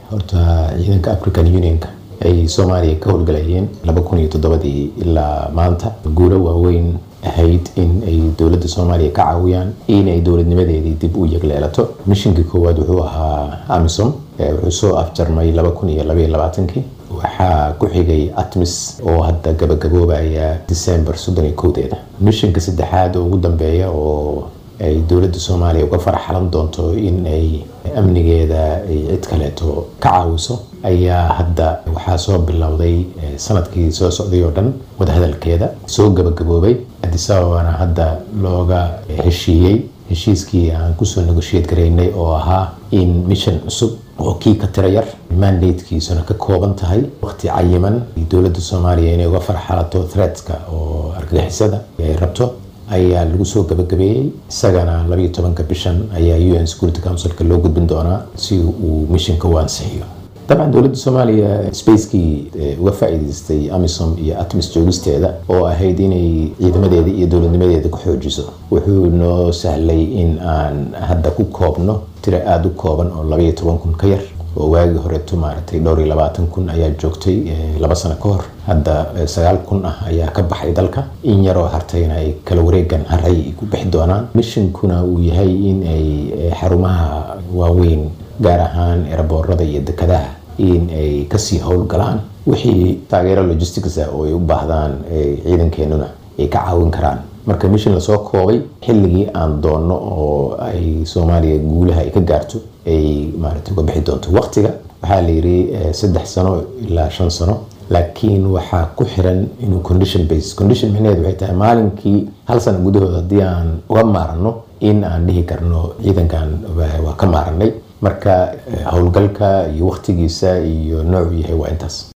horta ciidanka african unionka ay soomaaliya ka howlgalayeen laba kun iyo toddobadii ilaa maanta guulo waaweyn ahayd in ay dowladda soomaaliya ka caawiyaan in ay dowladnimadeedii dib u yegleelato mishinkii koowaad wuxuu ahaa amisom wuxuu soo afjarmay laba kun iyo labaiyo labaatankii waxaa ku xigay atmis oo hadda gabagaboobaya december soddon iyo kowdeeda mishinka saddexaad oo ugu dambeeya oo ay dowladda soomaaliya uga faraxalan doonto in ay amnigeeda ay cid kaleeto ka caawiso ayaa hadda waxaa soo bilowday sanadkii soo socday oo dhan wadahadalkeeda soo gabagaboobay adisababana hadda looga heshiiyey heshiiskii aan kusoo negoshiyad garaynay oo ahaa in mission cusub oo kii ka tira yar mandatekiisuna ka kooban tahay waqti cayiman dowladda soomaaliya inay uga farxalato threatska oo argagixisada ay rabto ayaa lagu soo gabagabeeyey isagana labayo tobanka bishan ayaa u n security councilka loo gudbin doonaa si uu mishinka u ansixiyo dabcan dowladda soomaaliya spacekii uga faa'iidaystay amisom iyo atmis joogisteeda oo ahayd inay ciidamadeeda iyo dowladnimadeeda ku xoojiso wuxuu noo sahlay in aan hadda ku koobno tiro aada u kooban oo labaiyo toban kun ka yar oo waagii horeeto maaragtay dhowr iyo labaatan kun ayaa joogtay laba sano ka hor hadda sagaal kun ah ayaa ka baxay dalka in yaroo hartayna ay kala wareegan haray ku bixi doonaan mishinkuna uu yahay in ay xarumaha waaweyn gaar ahaan eraboorada iyo dekadaha in ay kasii howlgalaan wixii taageero logistics ah oo ay u baahdaan ciidankeenuna ay ka caawin karaan marka mishin lasoo koobay xilligii aan doonno oo ay soomaaliya guulaha ay ka gaarto ay maaragtay uga bixi doonto waqtiga waxaa la yidhi saddex sano ilaa shan sano laakiin waxaa ku xiran inuu condition base condition micnaheedu waxay tahay maalinkii hal sano gudahood haddii aan uga maaranno in aan dhihi karno ciidankan waa ka maaranay marka howlgalka iyo waqtigiisa iyo noocu yahay waa intaas